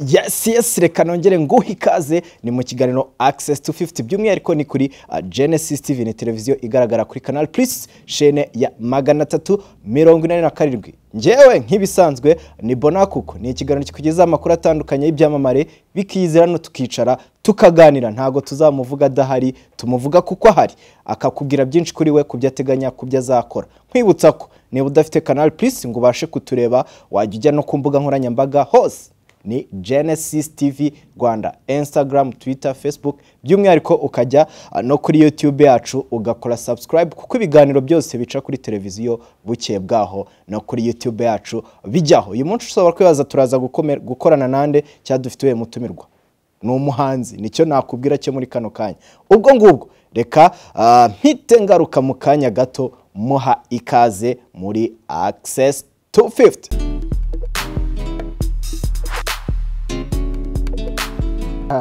yes yes reka nongere nguhe ikaze ni mu kiganiro access to 50 by'umwihariko ni kuri uh, genesis tv ni televiziyo igaragara kuri canal plus shene ya magana atatu mirongo inani na karindwi ngewe nk'ibisanzwe ni bonakuko ni ikiganiro kikugezaho amakuru atandukanye y'ibyamamare bikiyizira no tukicara tukaganira ntago tuzamuvuga adahari tumuvuga kuko ahari akakubwira byinshi kuri we ku byo ateganya ku byo azakora nkwibutsa ko niba udafite canal plus ngo ubashe kutureba wajya ujya no ku mbuga nkoranyambaga hose ni Genesis TV Rwanda Instagram Twitter Facebook by'umwihariko ukajya uh, no kuri YouTube yacu ugakora subscribe kuko ibiganiro byose bica kuri televiziyo buke bwaho no kuri YouTube yacu bijyaho uyu munsi ushobora kwibaza turaza gukomer- gukorana nande cya dufite uyu mutumirwa ni umuhanzi nicyo nakubwira cyo muri kano kanya ubwo ngubwo reka ah, mpite ngaruka mu kanya gato muha ikaze muri access to 50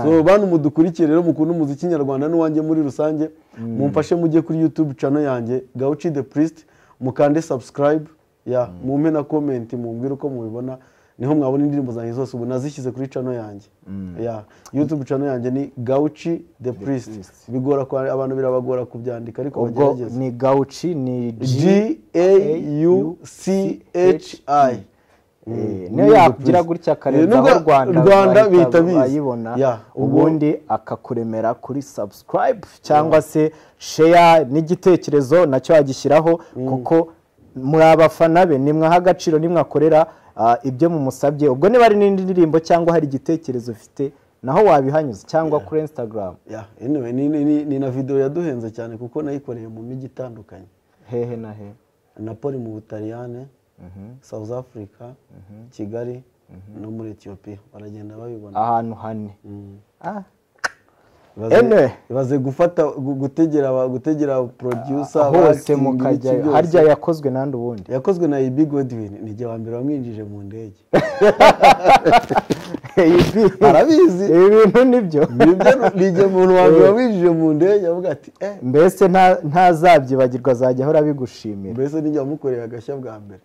so bantu mudukurikiye rero mukunda umuziki nyarwanda n'uwanjye muri rusange mumfashe mujye kuri youtube channel yanjye gauchi the priest mukande subscribe ya mumpe na comment mumbwire uko mubibona niho mwabona indirimbo zanjye zose ubu nazishyize kuri channel yanjye ya youtube channel yanjye ni gauchi the priest bigora kwa abantu birabagora kubyandika ariko ubwo bagerageza ni gauchi ni g a u c h i Eh, niyo yakugira gutya akarenzaho rwanda rwanda bahita bihita biza bayibona Yeah, ubwo- ubundi akakuremera kuri subscribe cyangwa se share n'igitekerezo nacyo yagishyiraho kuko muri abafana be nimwaha agaciro nimwakorera ah, ibyo mumusabye ubwo niba ari n'indi ndirimbo cyangwa hari igitekerezo ufite naho wabihanyuza cyangwa kuri instagram Yeah, anyway, ni, ni, ni, ni na video yaduhenze cyane kuko nayikoreye mu mijyi itandukanye hehe na hehe napoli mu butaliyane south africa kigali no muri etiyopiya baragenda babibona ahantu hane Ah, Ibaze- Anyway. ibaze gufata gu- gutegera aba- gutegera producer hose abakinnyi, ibiki mukajyayo byose. harya yakozwe nandi ubundi yakozwe na ibi godwin ni jye wa mbere wamwinjije mu ndege Ibi- arabizi ibi bintu nibyo nibyo ni jye muntu wa mbere wamwinjije mu ndege avuga ati eh mbese nta- ntazabyibagirwa azajya ahora abigushimira mbese nijye wamukoreye agashya bwa mbere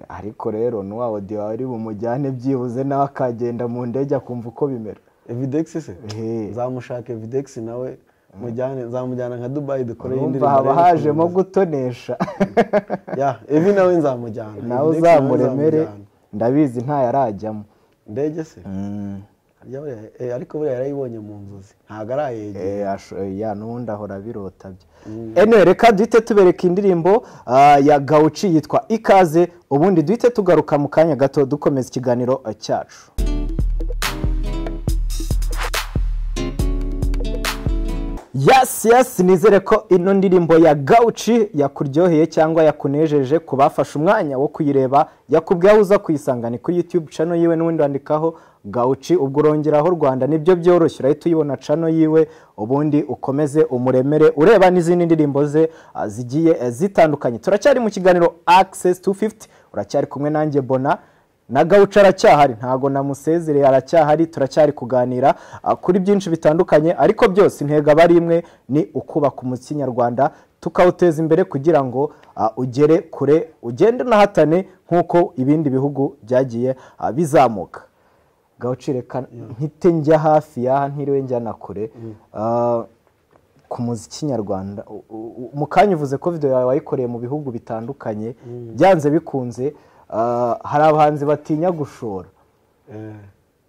ariko rero n'uwa odi wawe ari bumujyane byibuze nawe akagenda mu ndege akumva uko bimera evidex se Ehe. nzamushaka evidex nawe mujyane nzamujyana nka dubayi dukore urumva haba hajemo gutonesha ya evi nawe nzamujyana nawe Evidex uzamuremere nzamujyana. ndabizi ntayarajyamo ndege se Harya buriya- eh, ariko buriya yarayibonye mu nzozi ntabwo arayegera Eh, asho- eh, ya n'ubundi ahora abirota bye anyway reka duhite tubereka indirimbo ah, ya gawuci yitwa ikaze ubundi duhite tugaruka mu kanya gato dukomeza ikiganiro eh, cyacu Yes, yes, nizere ko ino ndirimbo ya gauci yakuryoheye cyangwa yakunejeje ku bafashe umwanya wo kuyireba yakubwiye aho uza kuyisanga ni kuri YouTube channel yiwe n'ubundi wandikaho gauci ubwo urongeraho Rwanda nibyo byoroshye urahita uyibona channel yiwe ubundi ukomeze umuremere ureba n'izindi ndirimbo ze ah, zigiye eh, zitandukanye turacyari mu kiganiro Access 250 uracyari kumwe nanjye Bona na gawuca aracyahari ntago namusezereye aracyahari turacyari kuganira ah, kuri byinshi bitandukanye ariko byose intego aba ari imwe ni ukubaka umuziki nyarwanda tukawuteza imbere kugira ngo ah, ugere kure ugende unahatane nk'uko ibindi bihugu byagiye ah, bizamuka gawuci reka mpite njya hafi y'aha ntiriwe njya na kure Ah, ku muziki nyarwanda u- u- mu kanya uvuze ko video yawe wayikoreye mu bihugu bitandukanye byanze bikunze ah, hari abahanzi batinya gushora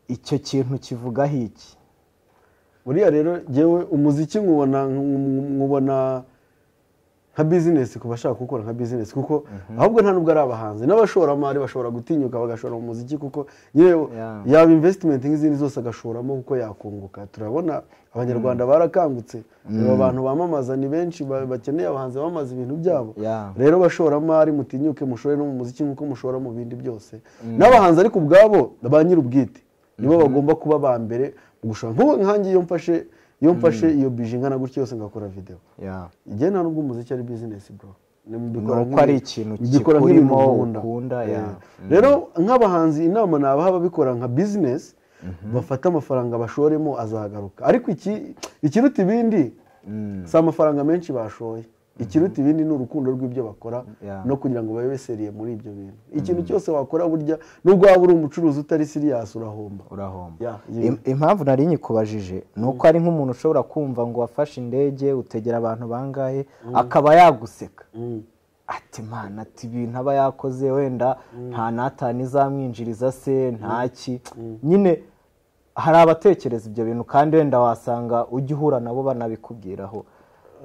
icyo kintu kivugaho iki buriya rero jyewe umuziki nkubona nkubona nka bizinesi ku bashaka gukora nka bizinesi kuko ahubwo nta nubwo ari abahanzi n'abashoramari bashobora gutinyuka bagashora mu muziki kuko yewe Yeah. yaba invesitimenti nk'izindi zose agashoramo kuko yakunguka turabona abanyarwanda barakangutse aba bantu bamamaza ni benshi ba- bakeneye abahanzi bamamaza ibintu byabo Yeah. rero bashoramari mutinyuke mushore no mu muziki nk'uko mushora mu bindi byose n'abahanzi ariko ubwabo ba nyir'ubwite nibo bagomba kuba ba mbere mu gushora nk'ubu nkange iyo mfashe iyo mfashe iyo bije ingana gutya yose ngakora video Yeah. igihe nta nubwo umuziki ari bizinesi bro Ni- mbikora Ni uko nk'ibi- ari ikintu mbikora nk'ibintu kikurimo, nkunda. ukunda, Eh. yeah. rero nk'abahanzi inama nabaha ababikora nka bizinesi bafate amafaranga bashoremo azagaruka ariko iki ikiruta ibindi si amafaranga menshi bashoye ikiruta ibindi ni urukundo rw'ibyo bakora Yeah. no kugira ngo babe beseriye muri ibyo bintu ikintu cyose wakora burya nubwo waba uri umucuruzi utari siriyasi urahomba urahomba Yeah, yeah. Im- impamvu nari nyikubajije ni uko ari nk'umuntu ushobora kumva ngo wafashe indege utegera abantu bangahe akaba yaguseka Mm. ati mana ati ibintu aba yakoze wenda nta natani izamwinjiriza se ntaki nyine hari abatekereza ibyo bintu kandi wenda wasanga ujya uhura nabo banabikubwiraho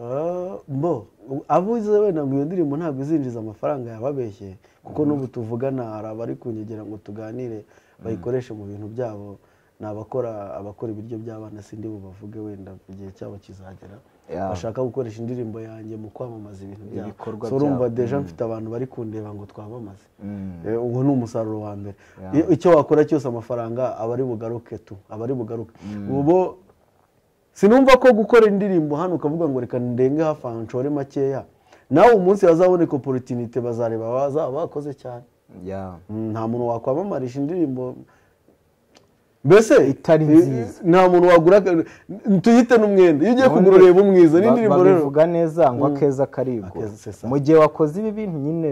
Ah, mbo abo uzi wenda ngo iyo ndirimbo ntabwo izinjiza amafaranga yababeshye kuko n'ubu tuvugana hari abari kunyegera ngo tuganire bayikoreshe mu bintu byabo ni abakora abakora ibiryo by'abana sindi bubavuge wenda igihe cyabo kizagera Yeah. bashaka gukoresha indirimbo yanjye mu kwamamaza ibintu byabo Ibikorwa so urumva byabo. deja mfite abantu bari kundeba ngo twamamaze Mm. Eh, uwo ni umusaruro wa mbere Yeah. Iyo- icyo wakora cyose amafaranga aba ari bugaruke tu aba ari bugaruke ubu sinumva ko gukora indirimbo hano ukavuga ngo reka ndenge hafi aha nshore makeya nawe umunsi hazaboneka oporotinite bazareba bazaba bakoze cyane Yeah. Mm, nta muntu wakwamamarisha indirimbo mbese Itari i- nziza. nta muntu wagura aka- n- tuyite n'umwenda iyo ugiye kugura ureba umwiza n'indirimbo rero babivuga neza ngo akeza karibwo Akeza, c'est ça. mu gihe wakoze ibi bintu nyine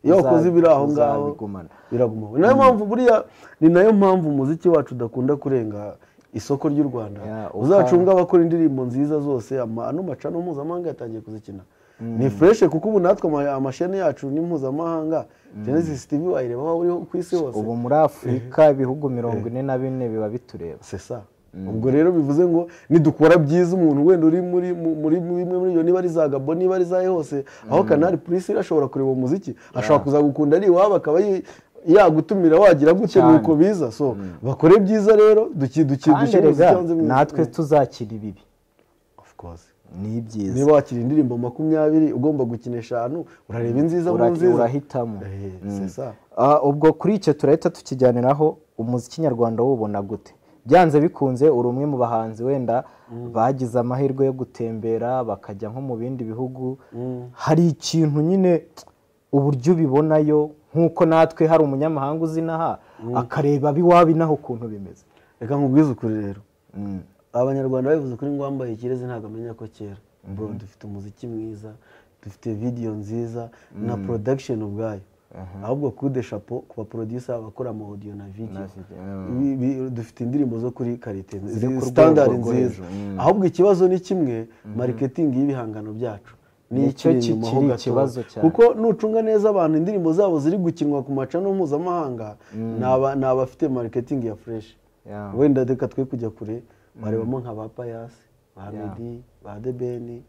iyo uza- wakoze ibiri aho ngaho uzabigumana. biraguma ni nayo mpamvu buriya ni nayo mpamvu umuziki wacu udakunda kurenga isoko ry'u rwanda Yeah, uka- uzacunga abakora indirimbo nziza zose ama- ano macano mpuzamahanga yatangiye kuzikina ni fureshe kuko ubu natwe ama- amasheni yacu ni mpuzamahanga genesis tv wayireba aho uri ku isi hose ubu muri afurika ibihugu mirongo ine na bine biba bitureba sesa ubwo rero bivuze ngo nidukora byiza umuntu wenda uri muri mu- muri bimwe muri ibyo niba ari za gabo niba ari za hose aho kanari purisi ashobora kureba umuziki ashobora kuzagukunda ari iwabo akaba yi- yagutumira wagira gutya Cyane. nuko biza so bakore byiza rero duki duki kandi dushyire rega umuziki hanze mwiza. natwe Mm. tuzakira ibibi Of course. ni ibyiza niba wakira indirimbo makumyabiri ugomba gukina eshanu urareba inziza mu Ura- nziza urahitamo Eh, Mm. sesa Ah, ubwo kuri icyo turahita tukijyaniraho umuziki nyarwanda wubona gute byanze bikunze uri umwe mu bahanzi wenda bagize amahirwe yo gutembera bakajya nko mu bindi bihugu hari ikintu nyine uburyo ubibonayo nk'uko natwe hari umunyamahanga uzinaha akareba abiwabo inaha ukuntu bimeze reka nkubwize ukuri rero Mm. abanyarwanda babivuze kuri ngo wambaye ikirezi ntabwo amenya ko kera bro dufite umuziki mwiza dufite video nziza na production ubwayo ahubwo kude shapo ku ba producer abakora ama audio na video video, Bi- bi- dufite indirimbo zo kuri karite Ziri ku standard rwego rwo nziza hejuru, mm. ahubwo ikibazo ni kimwe marketing y'ibihangano byacu Nicyo ikiri ki- inyuma ho kiri gatoya. ikibazo cyane. kuko nucunga neza abantu indirimbo zabo ziri gukinwa ku macano mpuzamahanga ni aba- ni abafite marketing ya fresh Yeah. wenda reka twe kujya kure barebamo nka ba payasi ba medi ba debeni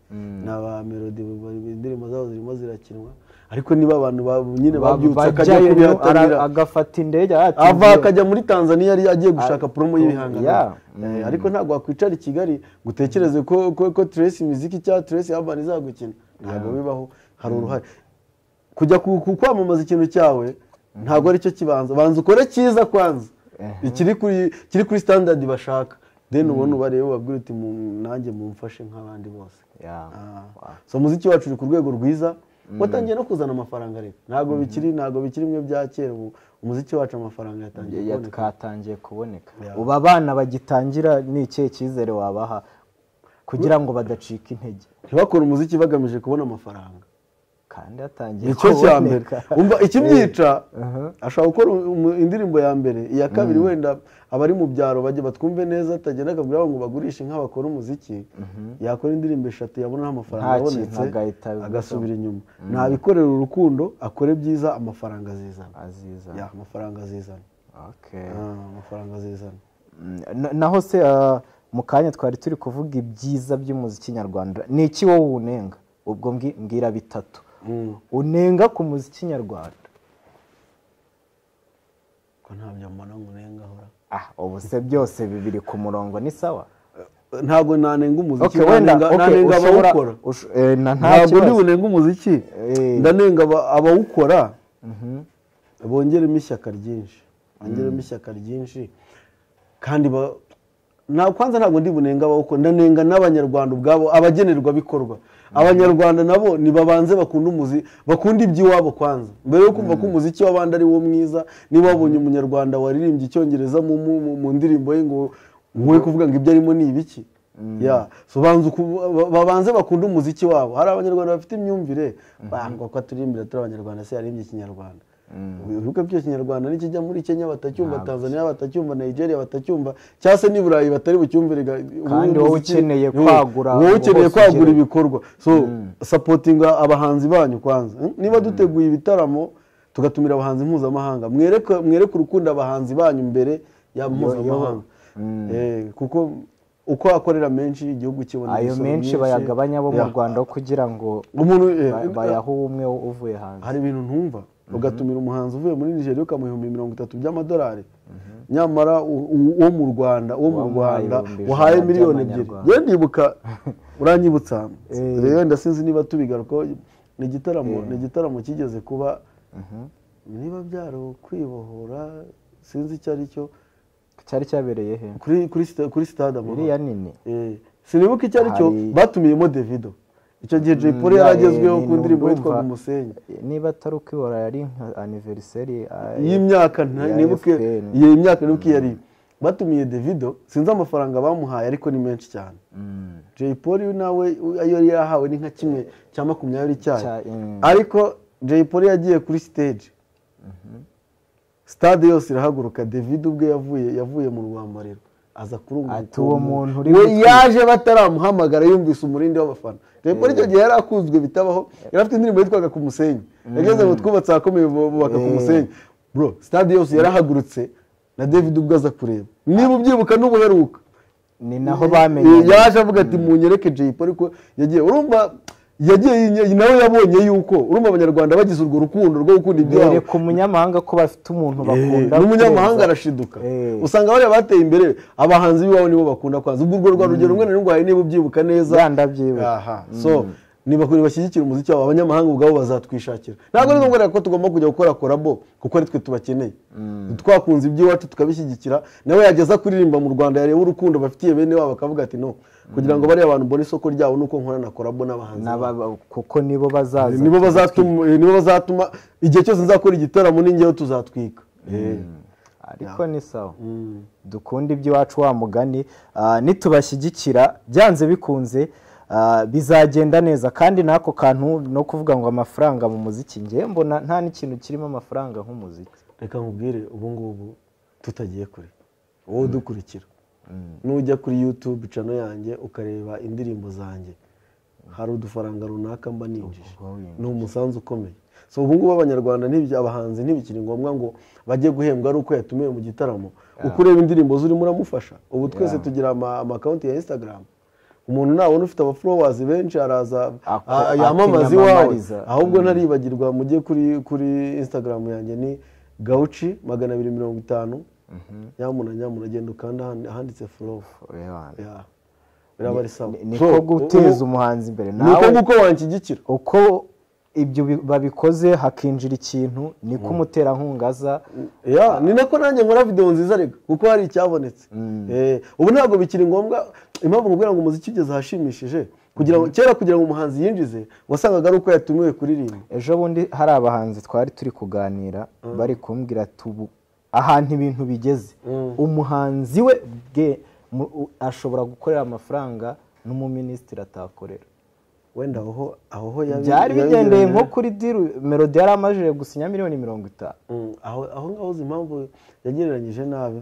na ba melodi ba- indirimbo zabo zirimo zirakinwa ariko niba abantu ba- nyine babyutse akajya Bajyayo rero, kubihatanira ara- agafata indege ati, ava ngiye- akajya muri tanzania yari agiye gushaka promo y'ibihangano yeah. Eh, ariko ntabwo wakwicara i kigali ngo utekereze ko ko ko trace imiziki cyangwa trace urban izagukina ntabwo bibaho hari uruhare kujya ku ku- kwamamaza ikintu cyawe ntabwo aricyo kibanza banza ukore cyiza kwanza ikiri kuri kiri kuri standard bashaka then ubona ubarebe ubabwire uti "Mu- nanjye mumfashe nk'abandi bose Yeah. Ah. so umuziki wacu uri ku rwego rwiza watangiye no kuzana amafaranga rero ntabwo bikiri ntabwo bikiri bimwe bya kera ubu umuziki wacu amafaranga yatangiye Ya- kuboneka twatangiye kuboneka Yeah. ubu abana bagitangira ni ikihe cyizere wabaha kugira ngo badacika intege ntibakore umuziki bagamije kubona amafaranga kandi hatangiye nicyo cya mbere kuboneka umva ikimyica Aha. ashobora gukora umu- indirimbo ya mbere iya kabiri wenda abari mu byaro bajya batwumve neza atagenda akabwira abantu ngo bagurishe inka bakora umuziki yakora indirimbo eshatu yabonaho amafaranga Nta abonetse kintu agahita abigura. agasubira inyuma nabikorera urukundo akore byiza amafaranga azizana aziza Ya, amafaranga azizana Okay. Ah, amafaranga azizana Mm, na- naho se ah, mu kanya twari turi kuvuga ibyiza by'umuziki nyarwanda ni iki wowe unenga ubwo mbwi- mbwira bitatu Mm. unenga ku muziki nyarwanda ko ntabyo mbona ngo unengahora ah ubu se byose bibiri ku murongo ni sawa ntabwo nanenga umuziki Okay, wenda, nanenga- okay, nanenga ushobora- abawukora ush- eh, na nta ntabwo ndi kibazo. bunenga umuziki Eh. ndanenga aba- abawukora bongeremo ishyaka ryinshi bongeremo ishyaka ryinshi kandi ba- nta kwanza ntabwo ndi bunenga abawukora ndanenga n'abanyarwanda ubwabo abagenerwabikorwa abanyarwanda nabo nibabanze bakunda umuzi bakunda iby'iwabo kwanza mbere yo kumva ko umuziki w'abandi ari wo mwiza niba wabonye umunyarwanda waririmbye icyongereza mu, mu, mu, mu ndirimbo ye ngo wowe kuvuga ngo ibyo arimo ni ibiki ya sobanza uku- babanze bakunda umuziki wabo hari abanyarwanda bafite imyumvire bangwa ko turi imbere turi abanyarwanda se yarimbye ikinyarwanda ibihugu byose ikinyarwanda nikijya muri kenya batacyumva tanzania batacyumva nigeria batacyumvire cyangwa se n'i burayi batari bucyumvire ga- Kandi wowe umuziki- ukeneye wowe- kwagura wowe ngo ukeneye hose kwagura ugere. ibikorwa so sapotinga abahanzi banyu kwanza Mm? niba duteguye ibitaramo tugatumira abahanzi mpuzamahanga mwereke mwereke urukundo abahanzi banyu mbere ya mpuzamahanga Eh, kuko uko akorera menshi igihugu kibona ayo imisoro menshi myinshi. bayagabanya abo mu Yeah. rwanda aho kugira ngo umuntu eh, ba- bayahe umwe uvuye hanze hari ibintu ntumva ugatumira umuhanzi uvuye muri nigeria ukamuha ibihumbi mirongo itatu by'amadolari nyamara u- u- uwo mu rwanda uwo mu Wamuhaye rwanda ibihumbi ijana wahaye miliyoni ebyiri by'amanyarwanda. ye ndibuka uranyibutsa Eh. rero ndasinzi niba tubigaruka ni igitaramo ni igitaramo kigeze kuba niba byari ukwibohora sinzi icyo ari cyo cyari cyabereye he kuri kuri sita- kuri stade amahoro iriya nini Eh, sinibuka icyo ari cyo Hari- batumiyemo davido icyo gihe jay Mm, polly yeah, yari agezweho eh, ku ndirimbo ndumva. yitwaga umusenyi niba atari ukwibora yari nka aniveriseri y'imyaka nta- ya nibuke FPN. iyi myaka nibuke iyo ari yo. batumiye davido sinzi amafaranga bamuhaye ariko ni menshi cyane jay polly nawe u- ayo yari yahawe ni nka kimwe cya makumyabiri cyayo Cya- mm. ariko jay polly yagiye kuri stage stade yose irahaguruka david ubwe yavuye yavuye mu rwambariro aza kurunguruka Ati, "Uwo muntu uri we gutwi- yaje bataramuhamagara yumvise umurindi w'abafana jay polly icyo gihe yari akunzwe bitabaho yari afite indirimbo yitwaga ku musenyi yageze ngo twubatse ahakomeye bubaka ku Eh. musenyi bro stade yose yarahagurutse na david ubwo aza kureba niba ubyibuka n'ubuheruka ni naho bamenye Eh, yaje avuga ati munyereke Jay Polly ko yagiye urumva yagiye yinye- nawe yabonye yuko urumva abanyarwanda bagize urwo rukundo rwo gukunda ibyabo bereka umunyamahanga ko bafite umuntu bakunda Eh, n'umunyamahanga kurenza- arashiduka Eh. usanga bariya bateye imbere abahanzi b'iwabo nibo bakunda kwanza ubwo urwo rwa rugero rumwe na rumwe hari niba ubyibuka neza Ya, ndabyibuka. Aha. so nibakuri bashyigikira umuziki wabo abanyamahanga ubwabo bazatwishakira ntabwo ari ngombwa rero ko tugomba kujya gukora korabo kuko ari twe tubakeneye twakunze iby'iwacu tukabishyigikira nawe yageza kuririmba mu rwanda yareba urukundo bafitiye bene wabo akavuga ati no kugira ngo bariya bantu mbone isoko ryabo nuko nkorana na korabo n'abahanzi babo." n'aba- ba- kuko nibo bazaza nibo bazatuma eh, nibo bazatuma igihe cyose nzakora igitaramo ningeho tuzatwika Eh. ariko ni sawa dukunde iby'iwacu wa mugani ah, nitubashyigikira byanze bikunze ah, bizagenda neza kandi n'ako kantu no kuvuga ngo amafaranga mu muziki ngewe mbona nta n'ikintu kirimo amafaranga nk'umuziki reka nkubwire ubu ngubu tutagiye kure wowe udukurikira nujya kuri youtube cano yanjye ukareba indirimbo zanjye hari udufaranga runaka mba ninjije Ubwo winjije. ni umusanzu ukomeye so ubu ngubu abanyarwanda ntibya abahanzi ntibikiri ngombwa ngo bajye guhembwa ari uko yatumiwe mu gitaramo uko ureba indirimbo zurimo uramufasha ubu twese tugira ama- amakawunti ya instagram umuntu ntabona ufite abafollowers benshi araza Ako- a- yamamaza iwawe akiyamamariza. ahubwo ntaribagirwa mujye kuri kuri instagram yanjye ni gauci magana abiri mirongo itanu nyamuna nyamuna genda ukanda ahandi- ahanditse flow Ya. biraba ari sawa Ni- niko So, guteza ubu- umuhanzi imbere niko nawe nguko wanshyigikira uko ibyo bi- babikoze hakinjira ikintu niko umuterankunga aza Ya, ni nako nanjye nkora videwo nziza rega kuko hari icyabonetse Eh, ubu ntabwo bikiri ngombwa impamvu nkubwira ngo umuziki ugeze ahashimishije kugira ngo kera kugira ngo umuhanzi yinjize wasangaga ari uko yatumiwe kuririmba ejo bundi hari abahanzi twari turi kuganira bari kumbwira ati ubu ahantu ibintu bigeze umuhanzi we bwe mu- u- ashobora gukorera amafaranga n'umuminisitiri atakorera wenda aho aho ho yabi- byari yabi- bigendeye nko kuri diru melodi yari amajije gusinya miliyoni mirongo itanu Mm, aho aho ngaho uzi impamvu yagereranyije nabi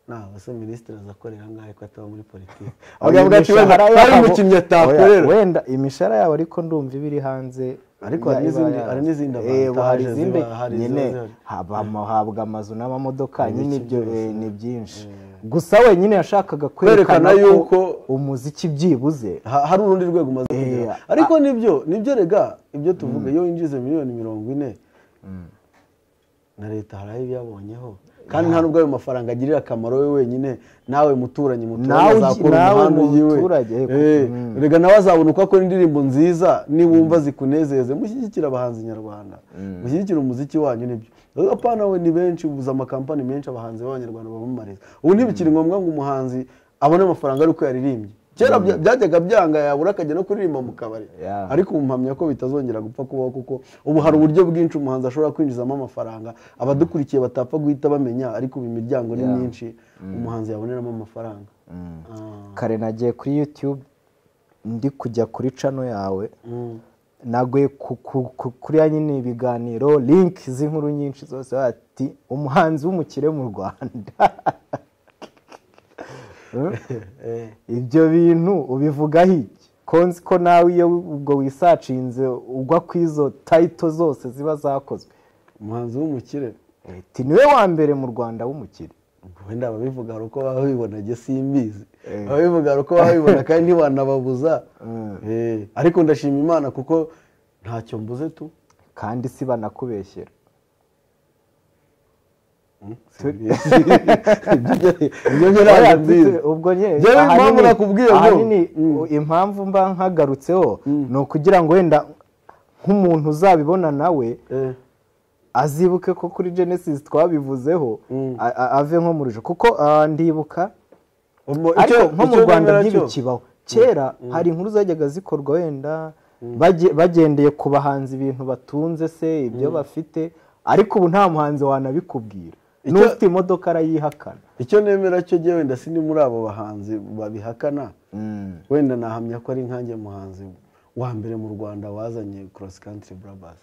ntabwo se minisitiri azakorera angahe ko ataba muri politiki avuga ati wenda Imishahara hari yabo- umukinnyi Oya, atakorera wenda imishahara yabo ariko ndumva iba iri hanze Ariko hari Ya- iba n'izindi- yaranze. hari n'izindi Eh, avantages hari izindi ziba- hari izo nyine zihari. haba bahabwa amazu n'amamodoka nyine ibyo eh, ni byinshi gusa wenyine yashakaga Kwerekana kwerekana yuko yuko- umuziki byibuze Ha- hari urundi rwego umaze kugera Eh, ariko nibyo nibyo rega ibyo tuvuga iyo winjize miliyoni mirongo ine na leta hari aho ibiyabonyeho kandi nta nubwo ayo mafaranga agirira akamaro we wenyine nawe muturanyi muturanye Nawe ugi- azakora nawe umuhanda ugiwe muturage, eh, Eh, mm. rega nawe azabona uko akora indirimbo nziza niwumva zikunezeze mushyigikire abahanzi nyarwanda mushyigikire umuziki wanyu nibyo apana we ni benshi ubuze amakampani menshi abahanzi b'abanyarwanda bamamariza ubu ntibikiri ngombwa ngo umuhanzi abone amafaranga ari uko yaririmbye kera bya- byajyaga byanga yabura akajya no kuririmba mu kabari Yeah. ariko ubu mpamya ko bitazongera gupfa kubaho kuko ubu hari uburyo bwinshi umuhanzi ashobora kwinjizamo amafaranga abadukurikiye batapfa guhita bamenya ariko ubu imiryango ni Yeah. myinshi umuhanzi yaboneramo amafaranga kare nagiye kuri yutube ndi kujya kuri cano yawe naguye ku- ku- ku- kuri ya nyine ibiganiro linki z'inkuru nyinshi zose bati umuhanzi w'umukire mu rwanda Eh, ibyo bintu ubivugaho iki konzi ko nawe iyo ubwo wisacinze ugwa ku izo tayito zose ziba zakozwe umuhanzi w'umukire ti niwe wa mbere mu rwanda w'umukire wenda ababivuga hari uko babibona njye simbizi Eh. ababivuga hari uko babibona kandi ntiwanababuza Eh, ariko ndashima imana kuko ntacyo mbuze tu kandi si banakubeshyera simbizi. ibyo ntiraza Oya, mbizi ubwo nyine Njyewe impamvu ahanini- nakubwiye ngo- ahanini Mm. impamvu mba nkagarutseho ni ukugira ngo wenda nk'umuntu uzabibona nawe Eh, azibuke ko kuri genesis twabivuzeho Mm. a- a- ave nko muri jo kuko ah, ndibuka umu- ariko icyo- nko mu icyo rwanda nemera cyo, ntibikibaho kera hari inkuru zajyaga zikorwa wenda baje- bagendeye ku bahanzi ibintu batunze se ibyo bafite ariko ubu nta muhanzi wanabikubwira Icyo- n'ufite imodoka arayihakana icyo nemera cyo njye wenda sindi muri abo bahanzi babihakana wenda nahamya ko ari nkanjye muhanzi wa mbere mu rwanda wazanye cross country brothers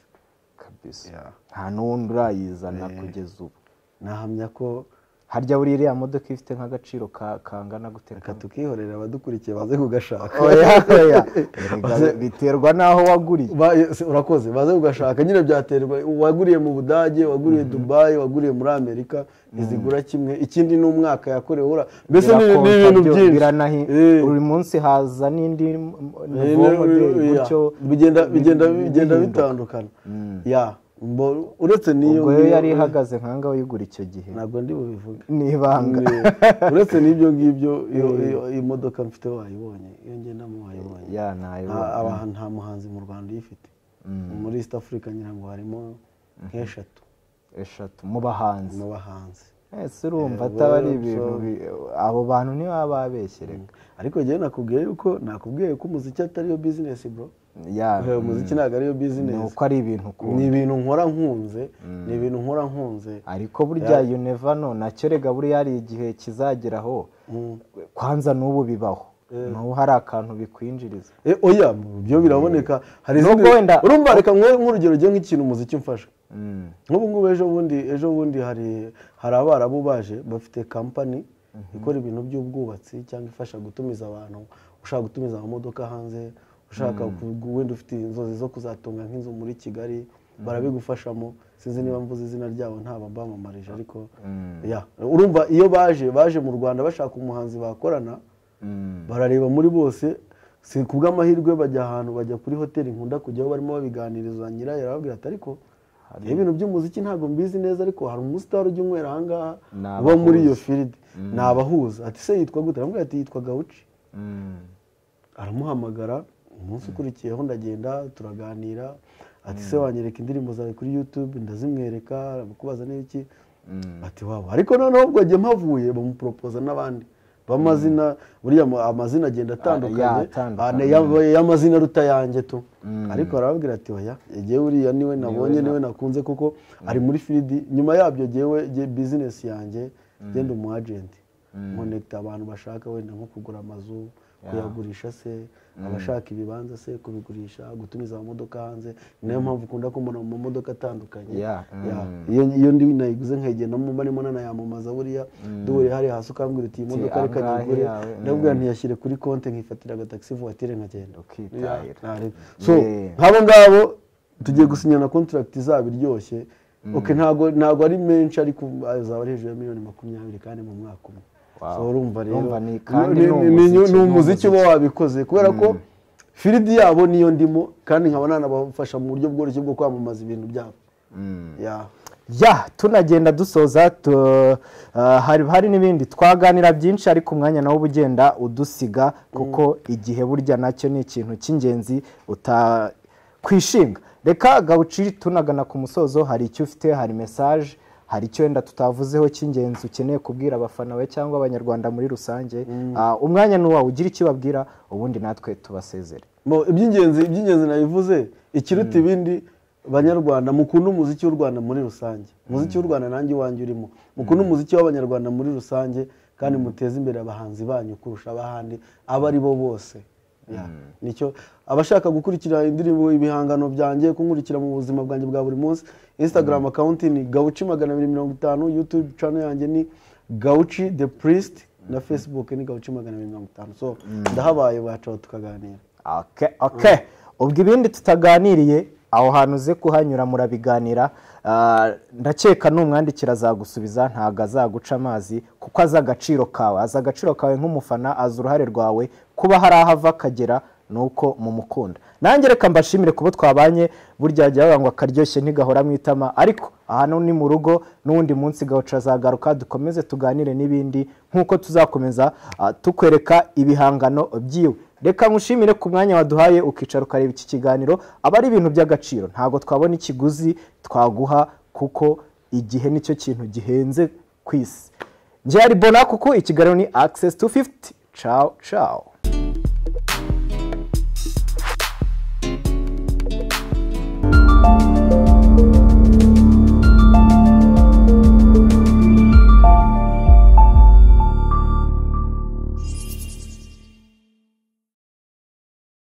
kabisa Yeah. nta n'uwundi urayizana kugeza ubu nahamya ko harya buriya iriya modoka ifite nk'agaciro ka- kangana gute reka tukihorera abadukurikiye baze kugashaka oya oya Erega biterwa n'aho waguriye Ba- se- urakoze baze kugashaka nyine byaterwa waguriye mu budage waguriye dubayi waguriye muri amerika ntizigura kimwe ikindi ni umwaka yakorewe ura mbese ni ni Birakonta ibintu byo- byinshi biranahi Eh. buri munsi haza n'indi m- Eh, nouveau ni- model, ya. gutyo bigenda bigenda bi- bigenda bihinduka. bitandukana ya mbo- uretse n'iyo ubwo yo ngiyo- yari ihagaze nkanga wayigura icyo gihe ntabwo ndi bubivuge ni ibanga uretse n'ibyo ngibyo iyo iyo imodoka mfite wayibonye iyo ngendamo wayibonye ya ntayo nta aba- nta muhanzi mu rwanda uyifite muri east africa ngira ngo harimo nk'eshatu eshatu mu bahanzi mu bahanzi ese urumva Eh, ataba ari well, ibintu so- bi- abo bantu ntibaba babeshye reka ariko njyewe nakubwiye yuko nakubwiye ko umuziki atari yo bizinesi bro ya Eh, umuziki ntabwo ari yo ni bizinesi uko ari ibintu ukunda ni ibintu nkora nkunze ni ibintu nkora nkunze ariko burya you never know nacyo rega buriya hari igihe kizageraho Mm. kwanza n'ubu bibaho n'ubu hari akantu bikwinjiriza Eh, oya byo biraboneka hari Nubwo izindi- wenda- urumva reka nkwe nk'urugero njye nk'ikintu umuziki umfasha Mm. nk'ubu ngubu ejo bundi ejo bundi hari hari abarabu baje bafite kampani ikora ibintu by'ubwubatsi cyangwa ifasha gutumiza abantu ushaka gutumiza amamodoka hanze ushaka ku- wenda ufite inzozi zo kuzatunga nk'inzu muri kigali barabigufashamo sinzi niba mvuze izina ryabo ntaba mbamamaje ariko ya urumva iyo baje baje mu rwanda bashaka umuhanzi bakorana barareba muri bose si ku bw'amahirwe bajya ahantu bajya kuri hoteli nkunda kujyaho barimo babiganiriza nyirayo arababwira ati ariko reba ibintu by'umuziki ntabwo mbizi neza ariko hari umusitari ujya unywera ahangaha Ni uba muri iyo abahuza. firidi ni abahuza ati se yitwa gute aramubwira ati yitwa gawuci Mm. aramuhamagara umunsi ukurikiyeho ndagenda turaganira ati se wanyereka indirimbo zawe kuri yutube ndazimwereka aramukubaza n'iki ati wabo ariko noneho ubwo njye mpavuye bamuporopoza n'abandi b'amazina buriya mu- amazina agenda Ah, atandukanye ya, atandukanye. Ah, ne- ya- y'amazina aruta yanjye tu ariko arababwira ati oya jyewe uriya niwe nabonye niwe nakunze kuko ari muri firidi nyuma yabyo jyewe jye bizinesi yanjye genda umu agenti nkonekita abantu bashaka wenda nko kugura amazu kuyagurisha se abashaka ibibanza se kubigurisha gutumiza amamodoka hanze ni nayo mpamvu ukunda kumubona mu mamodoka atandukanye Yeah, Ya, iyo iyo ndi nayiguze nkayigendamo mba ndimo nanayamamaza buriya duhure hariya hasi ukambwira uti iyi modoka reka angahe nyigure yawe, mm. ndabwira ntiyashyire kuri konti nkifatira agatagisi vuwatire nkagenda Ukitahira. Yeah, ntarebe. so Yeah. nk'abo ngabo tugiye gusinyana kontragiti izaba iryoshye ok ntabwo ntabwo ari menshi ariko azaba ari hejuru ya miliyoni makumyabiri kandi mu mwaka umwe Wow. so urumva rero Urumva ni- kandi ni- ni ni- ni- umuziki, ni ni umuziki uba wabikoze kubera ko firidi yabo niyo ndimo kandi nkaba nanabafasha mu buryo bworoshye bwo kwamamaza ibintu byabo Yeah. ya tunagenda dusoza tu, ah, hari, hari n'ibindi twaganira byinshi ariko umwanya nawo uba ugenda udusiga kuko igihe burya nacyo ni ikintu cy'ingenzi utakwishinga reka gawuci tunagana ku musozo hari icyo ufite hari mesaje hari icyo wenda tutavuzeho cy'ingenzi ukeneye kubwira abafana bawe cyangwa abanyarwanda muri rusange Ah, umwanya ni uwawe ugira icyo ubabwira ubundi natwe tubasezere Mo, iby'ingenzi iby'ingenzi nabivuze ikiruta ibindi banyarwanda mukunde umuziki w'u rwanda muri rusange umuziki w'u rwanda nanjye iwanjye urimo mukunde umuziki w'abanyarwanda muri rusange kandi muteze imbere abahanzi banyu kurusha abahandi abo ari bo bose Yeah. nicyo abashaka gukurikira indirimbo ibihangano byanjye kunkurikira mu buzima bwanjye bwa buri munsi instagram account ni gauchi magana abiri mirongo itanu youtube channel yanjye ni gauchi the priest na facebook ni gauchi magana abiri mirongo itanu so ndahabaye bacaho tukaganira Okay, okay. ubwo ibindi tutaganiriye aho hantu uze kuhanyura murabiganira Ah, ndakeka numwandikira azagusubiza ntabwo azaguca amazi kuko azi agaciro kawe azi agaciro kawe nk'umufana azi uruhare rwawe kuba hari aho ava akagera nuko mumukunda nanjye reka mbashimire kuba twabanye burya jya bavuga ngo akaryoshye ntigahora mu itama ariko aha no ni mu rugo n'uwundi munsi gawuca azagaruka dukomeze tuganire n'ibindi nk'uko tuzakomeza ah, tukwereka ibihangano byiwe reka nkushimire ku mwanya waduhaye ukicara ukareba iki kiganiro aba ari ibintu by'agaciro ntabwo twabona ikiguzi twaguha kuko igihe nicyo kintu gihenze ku isi njyari bona kuko ikiganiro ni access 250 ciao ciao